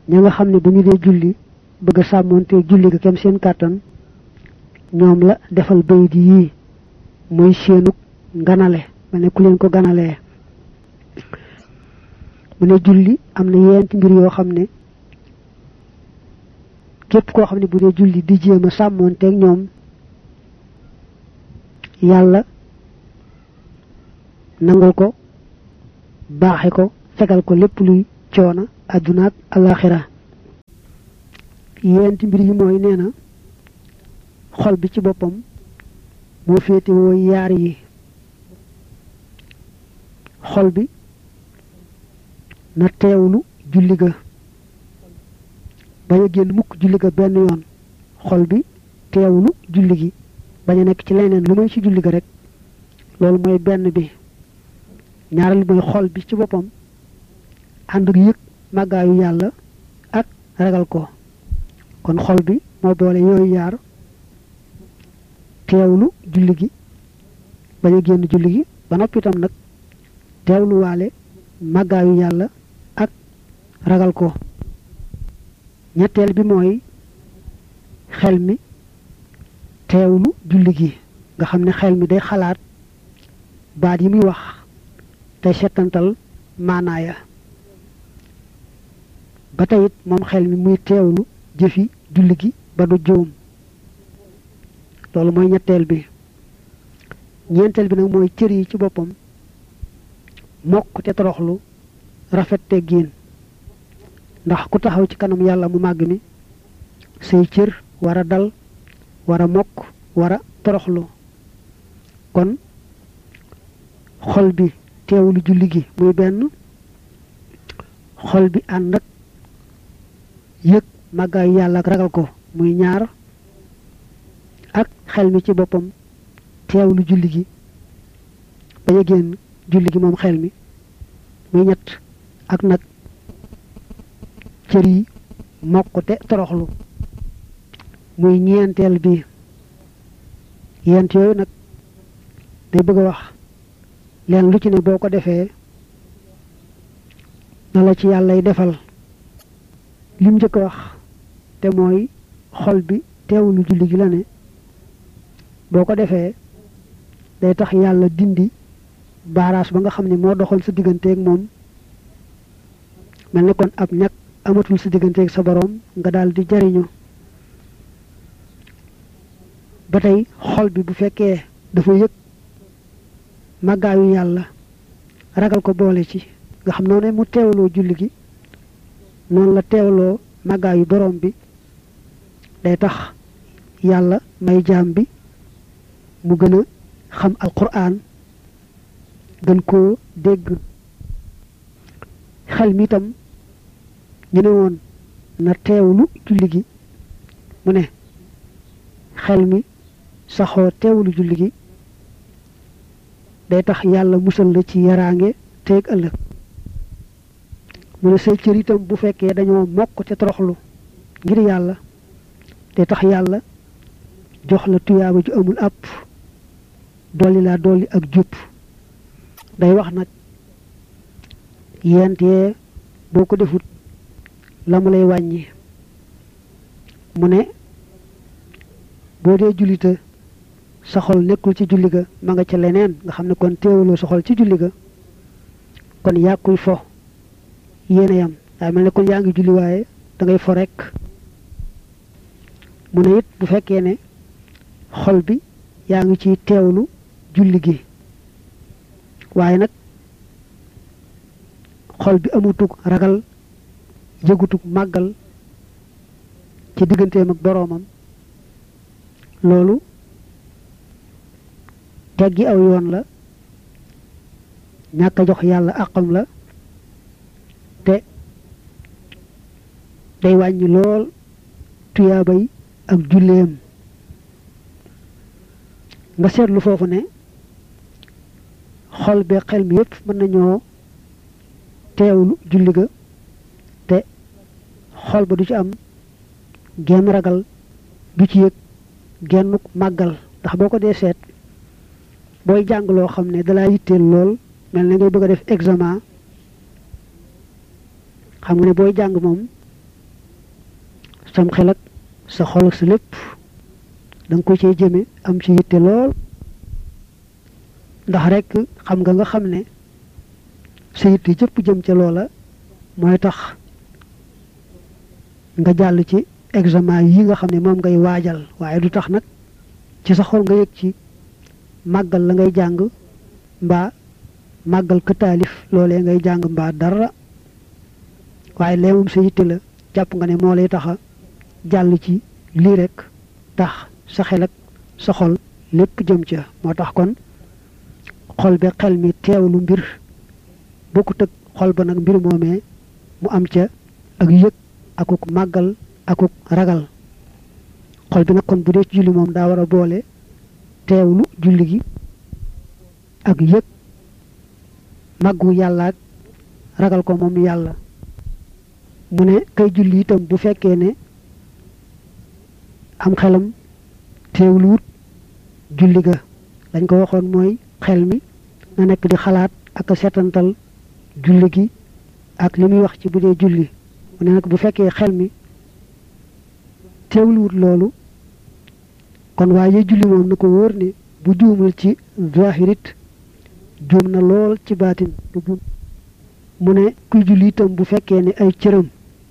ña nga xam ne bu ñu dee julli bëgg a sàmmoonte julli ga kem seen kàttan ñoom la defal bayit yii muy seenuk ganale ma ne ku leen ko ganalee mu ne julli am na yeenti mbir yoo xam ne képp koo xam ne bu dee julli di jéem a sàmmoonteeg ñoom yàlla nangul ko baaxe ko fegal ko lépp luy coona àdduna ak alaxira yeenti mbir yi mooy nee na xol bi ci boppam moo féete woo yaar yi xol bi na teewlu julli ga bañ a génn mukk julli ga benn yoon xol bi teewlu julli gi bañ a nekk ci leneen lu may ci julli ga rek loolu mooy benn bi ñaareel mooy xol bi ci boppam ànd ak yëg màggaayu yàlla ak ragal ko kon xol bi moo boole yooyu yaar teewlu julli gi bañ a génn julli gi ba noppi itam nag teewlu waale màggaayu yàlla ak ragal ko ñetteel bi mooy xel mi teewlu julli gi nga xam ne xel mi day xalaat baat yi muy wax tey settantal maanaaya ba tey it moom xel mi muy teewlu jëfi julli gi ba du juum loolu mooy ñetteel bi ñeenteel bi nag mooy cër yi ci boppam mokk te toroxlu rafet te giin ndax ku taxaw ci kanam yàlla mu màgg mi say cër war a dal war a mokk war a toroxlu kon xol bi teewlu julli gi muy benn xol bi ànd ak yëg màggaayu yàlla ak ragal ko muy ñaar ak xel mi ci boppam teewlu julli gi bañ a génn julli gi moom xel mi muy ñett ak nag cër yi mokk te toroxlu muy ñeenteel bi yent yooyu nag day bëgg a wax leen lu ci ne boo ko defee na la ci yàllay defal lim njëkk a wax te mooy xol bi teewlu julli gi la ne boo ko defee day tax yàlla dindi baaraas ba nga xam ne moo doxal sa digganteeg moom mel ne kon ab ñag amatul sa digganteeg sa boroom nga daal di jariñu ba tey xol bi bu fekkee dafa yëg màggaayu yàlla ragal ko boole ci nga xam noonu mu teewloo julli gi noonu la teewloo màggaayu boroom bi day tax yàlla may jaam bi mu gën a xam alquran gën koo dégg xel mi itam ñu ne woon na teewlu julli gi mu ne xel mi saxoo teewlu julli gi day tax yàlla musal la ci yaraange teeg ëllëg mu ne say cër itam bu fekkee dañoo mokk te toroxlu ngir yàlla day tax yàlla jox la tuyaaba ju amul àpp dolli laa dolli ak jub day wax nag yent yee boo ko defut la mu lay wàññi mu ne boo dee jullite sa xol nekkul ci julli ga ma nga ca leneen nga xam ne kon teewuloo sa xol ci julli ga kon yàkkuy fo yéene yam daa mel ne kon yaa ngi julli waaye da ngay fo rekk mu ne it bu fekkee ne xol bi yaa ngi ciy teewlu julli gi waaye nag xol bi amutug ragal yëgutug màggal ci digganteem ak boroomam loolu teggi aw yoon la ñàkk a jox yàlla àqam la te day wàññi lool tuyaabay ak julleem nga seetlu foofu ne xol bee xel mi yépp mën nañoo teewlu julli ga te xol ba du ci am genn ragal du ci yëg gennuk màggal ndax boo ko dee seet booy jàng loo xam ne dalaa yitteel lool mel na ngay bëgg a def examen xam nga ne booy jàng moom sam xel ak sa xol ak sa lépp da nga ko cee jëme am ci yitte lool ndax rek xam nga nga xam ne sa yitte jëpp jëm ca loola mooy tax nga jàll ci examen yi nga xam ne moom ngay waajal waaye du tax nag ci sa xol nga yëg ci màggal la ngay jàng mbaa màggal ka taalif loolee ngay jàng mbaa dara waaye lee moom sa yitte la jàpp nga ne moo lay taxa jàll ci lii rek tax sa xel ak sa xol lépp jëm ca moo tax kon xol be xel mi teewlu mbir bokkut ak xol ba nag mbir moomee mu am ca ak yëg akuk màggal akuk ragal xol bi nag kon bu dee ci julli moom daa war a boole teewlu julli gi ak yëg màggu yàlla ak ragal ko moom yàlla mu ne kay julli itam bu fekkee ne am xelam teewluwut julli ga dañ ko waxoon mooy xel mi na nekk di xalaat ak a setantal julli gi ak li muy wax ci bu dee julli mu ne nag bu fekkee xel mi teewluwut loolu kon waaye julli moom na ko wóor ne bu juumul ci zahirit juum na lool ci baatin mu ne kuy julli itam bu fekkee ne ay cëram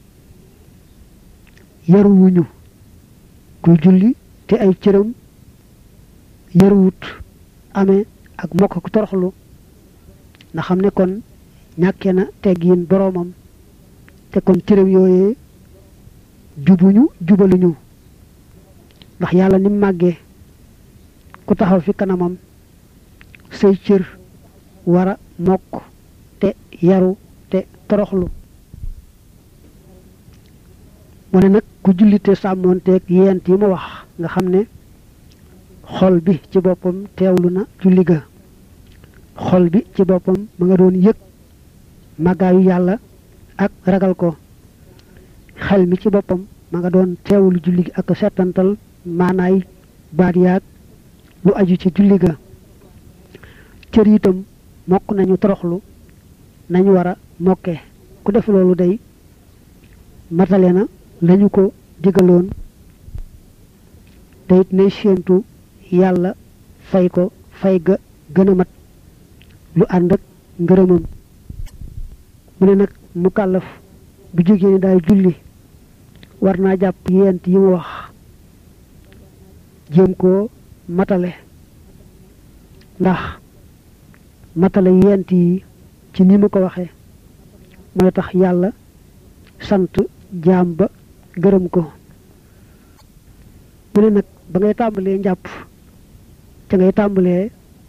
yaruwuñu kuy julli te ay cëram yaruwut amee ak mokk ku toroxlu na xam ne kon ñàkke na teggiin boroomam te kon cëram yooyee jubuñu jubaluñu ndax yàlla ni màggee ku taxaw fi kanamam say cër war a mokk te yaru te toroxlu mu ne nag ku jullite sàmmoonteeg yent yi ma wax nga xam ne xol bi ci boppam teewlu na julli ga xol bi ci boppam ma nga doon yëg màggaayu yàlla ak ragal ko xel mi ci boppam ma nga doon teewlu julli gi ak settantal maanaay baat yaag lu aju ci julli ga cër itam mokk nañu toroxlu nañu war a mokke ku def loolu day matale na lañu ko digaloon te it nay séentu yàlla fay ko fay ga gën a mat lu ànd ak ngërëmam mu ne nag mu kàllaf bu jógee ni daay julli war naa jàpp yent yi ma wax jéem koo matale ndax matale yent yi ci ni mu ko waxee mooy tax yàlla sant jaam ba gërëm ko mu ne nag ba ngay tàmbalee njàpp ca ngay tàmbalee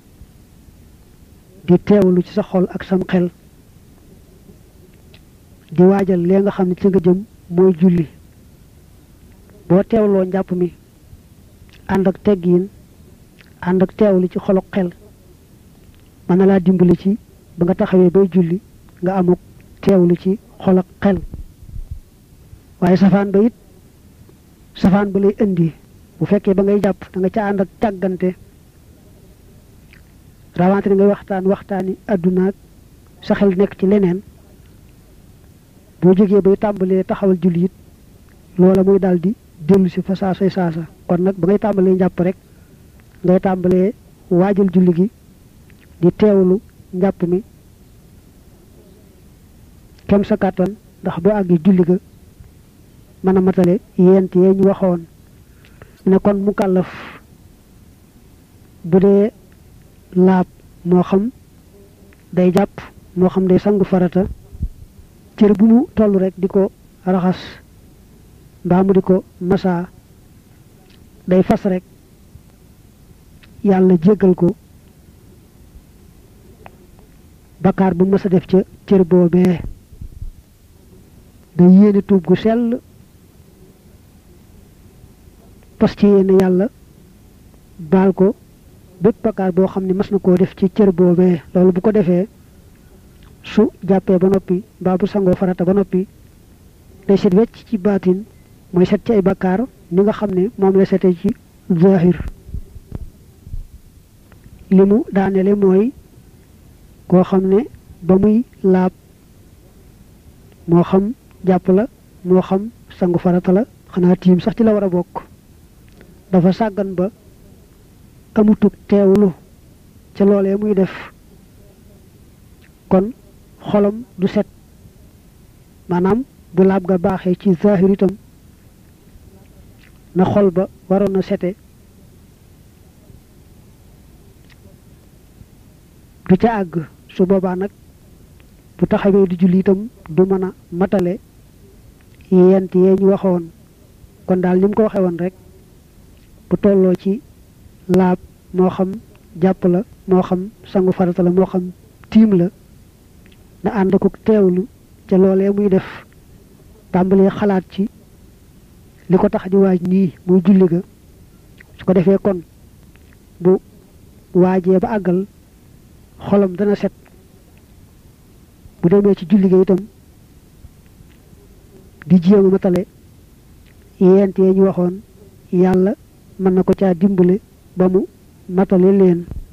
di teewlu ci sa xol ak sam xel di waajal lee nga xam ne ci nga jëm mooy julli boo teewloo njàpp mi ànd ak teggiin ànd ak teewlu ci xolok xel mën na laa dimbali ci ba nga taxawee bay julli nga amuk teewlu ci xolok xel waaye safaan ba it safaan ba lay indi bu fekkee ba ngay jàpp da nga ca ànd ak càggante rawante ni ngay waxtaan waxtaani àdduna ak sa xel nekk ci leneen boo jógee bay tàmbalee taxawal julli it loola muy daal di dellu si fa saasay saasa kon nag ba ngay tàmbalee njàpp rek ngay tàmbalee waajal julli gi di teewlu njàpp mi kem sa kàttan ndax boo àggee julli ga mën a matale yent yee ñu waxoon ne kon mu kàllaf bu dee laab moo xam day jàpp moo xam day sangu farata cër bu mu toll rek di ko raxas mbaa mu di ko masaa day fas rek yàlla jéggal ko bakkaar bu mës a def ca cër boobee day yéene tuub gu sell pas ci yéene yàlla baal ko bépp bakkaar boo xam ne mas na koo def ci cër boobee loolu bu ko defee su jàppee ba noppi mbaa bu sangoo farata ba noppi day set wecc ci baatin mooy set ci ay bakkaar ni nga xam ne moom la sete ci zahir li mu daanele mooy koo xam ne ba muy laab moo xam jàpp la moo xam sangu farata la xanaa tiim sax ci la war a bokk dafa sàggan ba amutug teewlu ca loolee muy def kon xolam du set maanaam bu laab ga baaxee ci zahir itam na xol ba waroon a sete du ca àgg su boobaa nag bu taxawee di julli itam du mën a matale yent yee ñu waxoon kon daal ni mu ko waxee woon rek bu tolloo ci laab moo xam jàpp la moo xam sangu farata la moo xam tiim la na ànd ko teewlu ca loolee muy def tàmbalee xalaat ci li ko tax di waaj nii muy julli ga su ko defee kon bu waajee ba àggal xolam dana set bu demee ci julli ga itam di jéem a matale yent yee ñu waxoon yàlla mën na ko caa dimbale ba mu matale leen